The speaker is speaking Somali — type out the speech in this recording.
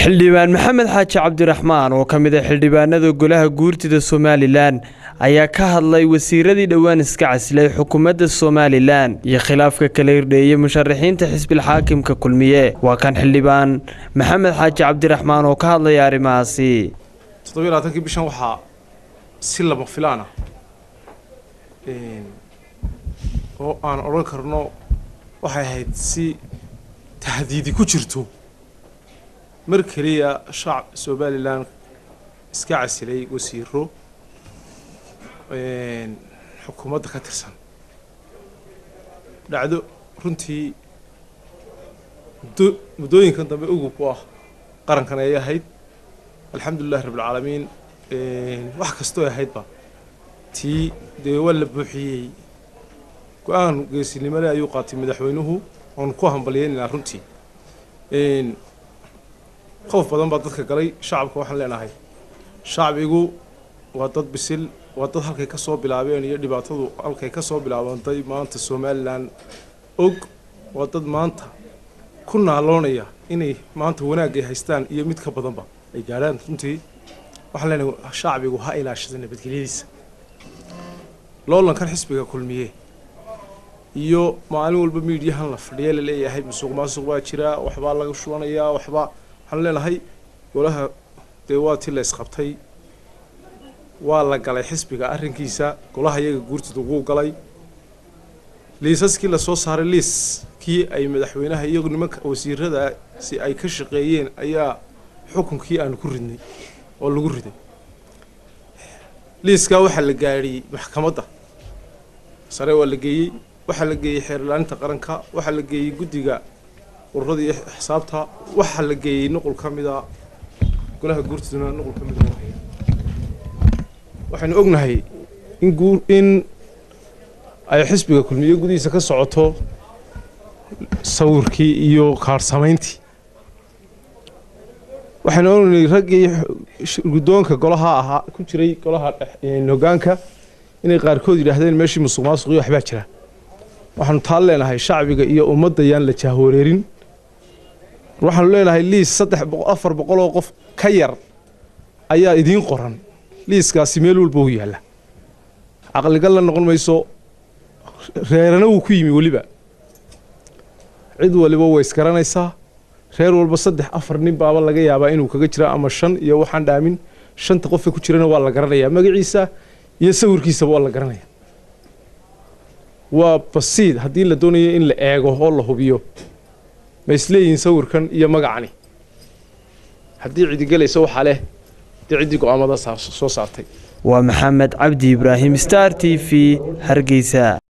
xildhibaan maxamed xaaji cabdiraxmaan oo ka mid a xildhibaanada golaha guurtida somalilan ayaa ka hadlay wasiiradii dhowaan iska casilay xukuumadda somalilan iyo khilaafka kala hirdheeyey musharaxiinta xisbilxaakimka kulmiye waa kan xildhibaan maxamed xaaji cabdiraxmaan oo ka hadlaya arrimahaasi toddobaiy bishan waxaa si lama filaana oo aan odhan karno waxay ahayd si tahdiidi ku jirto mar keliya shacab somalilan iska casilay wasiiro xukuumadda ka tirsan dhacdo runtii muddo muddooyinkan dambe ugub u ah qarankan ayay ahayd alxamdulilahi rabbilcaalamiin wax kastoo ahaydba tii dee waa la buuxiyey go-aan geesinimole ayuu qaatay madaxweynuhu oon ku hambalyeynayna runtii qof badan baa dadka galay shacabka waxaan leenahay shacbigu waa dad bisil waa dad halkay ka soo bilaabeen iyo dhibaatadu halkay ka soo bilaabantay maanta somalilan og waa dad maanta ku naaloonaya inay maanta wanaagay haystaan iyo mid ka badanba ay gaadhaan runtii waxaan leenahay shacbigu ha ilaashada nabadgelyadiisa loolankan xisbiga kulmiye iyo maalin walba miidyahan la fadhiya la leeyahay musuq maasuq baa jira waxbaa laga shubanayaa waxbaa waxaan leenahay golaha dee waa ti la isqabtay waa la galay xisbiga arrinkiisa golaha iyaga guurtida wuu galay liisaskii lasoo saaray liis kii ay madaxweynaha iyagu nimanka wasiirada si ay ka shaqeeyeen ayaa xukunkii aanu ku ridnay oo lagu riday liiskaa waxaa la gaadhiyey maxkamadda sare waa la geeyey waxaa la geeyey xeerlaaninta qaranka waxaa la geeyey guddiga ururada iyo xisaabta waxaa la geeyey nuqul ka mida golaha guurtiduna nuqul ka mida waxaynu ognahay in guur in ay xisbiga kulmiye gudihiisa ka socoto sawirkii iyo kaarsamayntii waxaynu ognahay raggii guddoonka golaha ahaa ku jiray golaha hoggaanka inay qaarkood yidhaahdeen meeshii musuq maasuq iyo waxbaa jira waxaanu taan leenahay shacbiga iyo ummadda yaan la jahwareerin waxaanu leenahay liis saddex afar boqol oo qof ka yar ayaa idiin qoran liiskaasi meel walba u yaalla caqligal la noqon mayso reerana wuu ku yimi weliba cid waliba way isgaranaysaa reer walba saddex afar nin baaba laga yaabaa inuu kaga jira ama shan iyo waxaan dhaamin shanta qofka ku jirana waa la garanayaa magaciisa iyo sawirkiisaba waa la garanaya waa basiid haddii la doonayo in la eego oo la hubiyo ma isleeyihiin sawirkan iyo magacani haddii cidigelaysa waxaa leh dee ciddii go-aamada soo saartay waa maxamed cabdi ibraahim star t v hargeysa